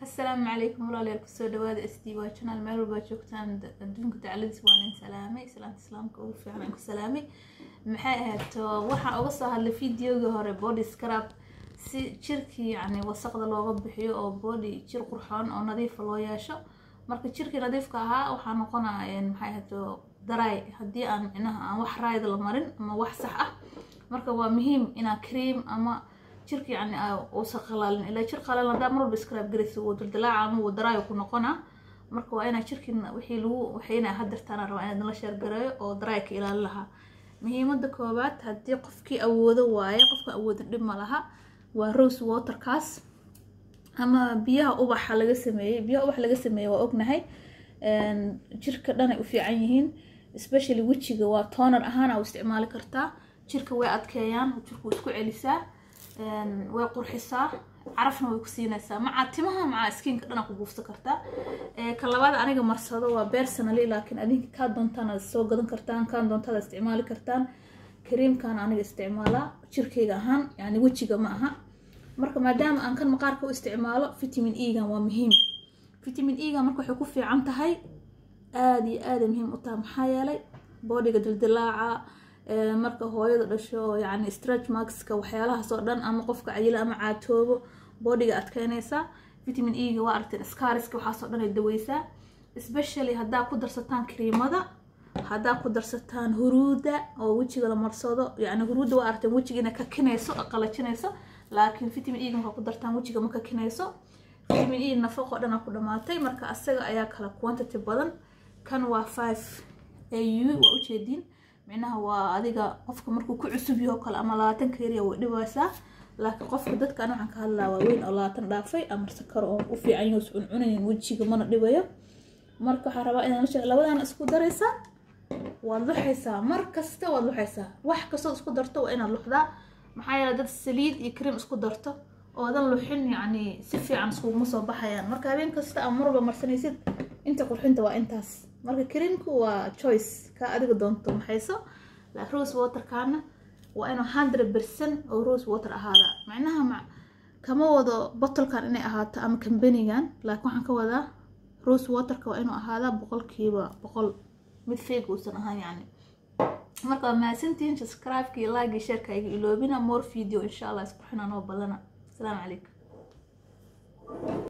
asalaamu calaykum walaalayaal kusoo dhawaada s d waa janaal meel walbaa joogtaan adduunka dacladiis waa nin salaamay islaanta islaamka ugu fiican aan ku salaamay maxay ahayd waxaan uga soo hadlay videogii hore body scrub si jirkii yacni wasaqda looga bixiyo oo body jir qurxoon oo nadiifa loo yeesho marka jirkii nadiifka ahaa waxaa noqonaya maxay ahayd daraay haddii aan micnaha aan wax raayda la marin ama wax sax ah marka waa muhiim inaa cream ama jirka yani uusan qalaalin ilaa jir qalaalan hadaa mar walba scrab garaysa wuu dildilaaca ama wuu daraayo ku noqonaa marka waa inaa jirkiina wixii lagu waxayna hadirtaana rabaa inaad nala sheergareeyo oo daraaya ka ilaalin lahaa muhiimada koowaad haddii qofkii awoodo waaye qofka awooda dhib ma laha waa rose waterkaas ama biyaha ubaxa laga sameeyey biyaha ubax laga sameeyey waa ognahay jirka dhanay u fiican yihiin especially wejiga waa toonar ahaana u isticmaali kartaa jirka way adkeeyaan jirku isku celisaa way qurxisaa carafna way ku siinaysaa macaa timaha macaa skiinka dhana ku buufsan kartaa ka labaad aniga marsado waa personally laakiin adinka kaa doontaan aad soo gadan kartaan kaan doontaad isticmaali kartaan kariimkan aniga isticmaalaa jirkayga ahaan yani wejiga ma aha marka maadaama aan kan maqaarka u isticmaalo vitamin egan waa muhiim vitamin egan marka waxay ku fiican tahay aada iyo aada muhiim u tahay maxaa yeelay boodiga dildilaaca marka hooyada dhasho yani stretch markska waxyaalahaas oo dhan ama qofka cayila ama caatoobo boodiga adkeynaysaa vitamin ega waa aragteen scariska waxaasoo dhan ay daweysaa especially haddaa ku darsataan kariimada haddaa ku darsataan huruuda oo wejiga la marsado yani huruudda waa aragteen wejiga inay kakinayso qalajinayso laakiin vitamin ega markaa ku dartaan wejiga ma kakinayso vitamin e nafaqo dhan ku dhamaatay marka asaga ayaa kala quantity badan kan waa five au waa ujeediin micnaha waa adiga qofka markuu ku cusub yaho kale ama labaatan kariya way dhibaysaa laakiin qofka dadka an waxaan ka hadlaa waa weyn oo labaatan dhaafay ama sakar oo u fiican yaho iscuncunayn wejiga mana dhibayo marka waxaa rabaa inaad la labadana isku daraysaa waad luxaysaa mar kasta waad luxaysaa wax kastood isku darto waa inaad luxdaa maxaa yeele dad saliid iyo cream isku darto oodan luxin yacni si fiican iskuguma soo baxayaan marka habeen kasta ama marwalba marsanaysid inta qurxinta waa intaas marka creamku waa choice kaa adiga doonto maxayso rose waterkaana waa inuu hundred percent oo rose water ahaada macnaha ma kama wado botolkan inay ahaato ama kambanigan laakiin waxaan ka wadaa rose waterka waa inuu ahaadaa boqolkiiba boqol mid fake uusan ahaan yani marka waa mahadsantihiin subscribe-ka iyo like iyo shareka iga iloobina more video insha allah isqurxinaa noo badana asalaamu calaykum